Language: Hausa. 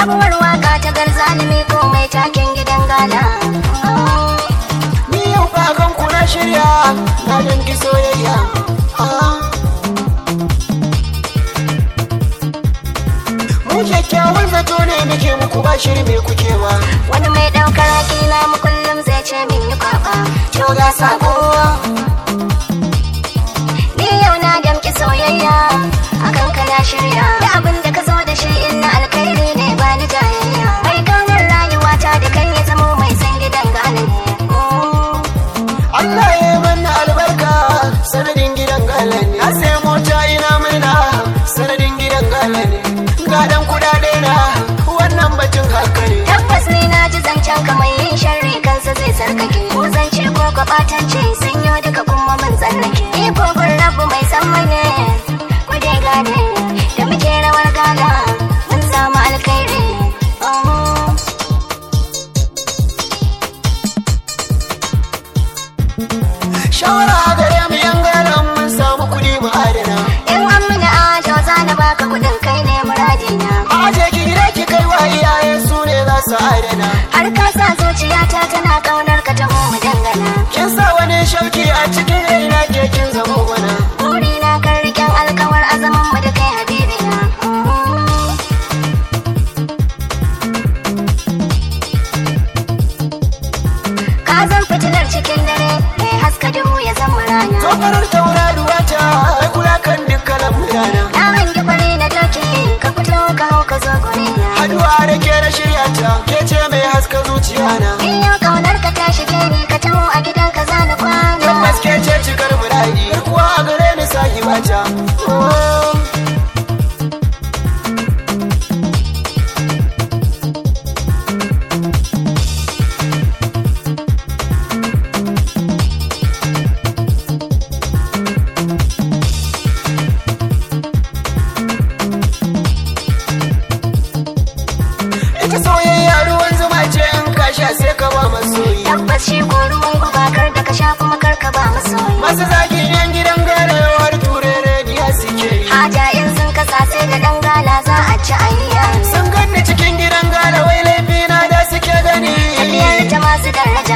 sabuwar waka ta garzalimi ko mai taken gidan gala Ni yau fakan ku na shirya na dangi soyayya. Ah. Mu kyakkyawan zato ne muke muku ba shiri me kuke ba. wani mai ɗaukar hakina mu kullum zai ce min yi kwaba To ga sako. ni yau na damki soyayya akan ka na shirya da abin da ka zo da shi in na alkhairi ne ba ni jayayya mai kaunar rayuwata da kai ya zamo mai san gidan gala ne Allah ya manna albarka sanadin gidan gala ne. Na sai mota ina murna sanadin gidan gala ne. Ga dan kudade na wannan batun haka ne. tabbas ni na ji zancen ka mai yin sharri kansa zai sarkake ko zance ko kwabatance sun yi duka kuma mun tsallake iko gun rabu mai san mane ku dai gane da muke rawar gala mun samu alkhairi Oh. Shawara gare mu yan garan mun samu kudi mu adana. in an mini ajo za na baka kudin kai ne muradina Aje ki gida ki kai wa iyaye su ne za su adana. har ka sa zuciyata tana kaunar ka taho mu dangana Kin sa wani shauki a cikin raina ke kin zama wana. burina kan riƙen alkawar azaman mu da kai habibina ka zan fitilar cikin dare mai haska duhu ya zama rana Tokarar tauraruwa ta ai kula kan dukkan lamurana. na hangi fari na doki ka fito ka hau ka zo gurina Haduwa da ke na shirya ta ke ce mai haska zuciya na. in yau kaunar ka ta shige ni ka taho a gidan ka zana kwana Tabbas ke ce cikar muradi kuwa a gare ni sahibata. Oh. Ita soyayya ruwan zuma ce in ka sha sai ka ba masoyi. tabbas shi ko ruwan guba kar da ka sha kuma kar ka ba masoyi Masu zagin yan gidan gare har ture rediya suke yi. haja in sun kasa sai da dan gala za a ci ayya Sun ganni cikin gidan gane wai laifi na da suke gani. tafiyar ta masu daraja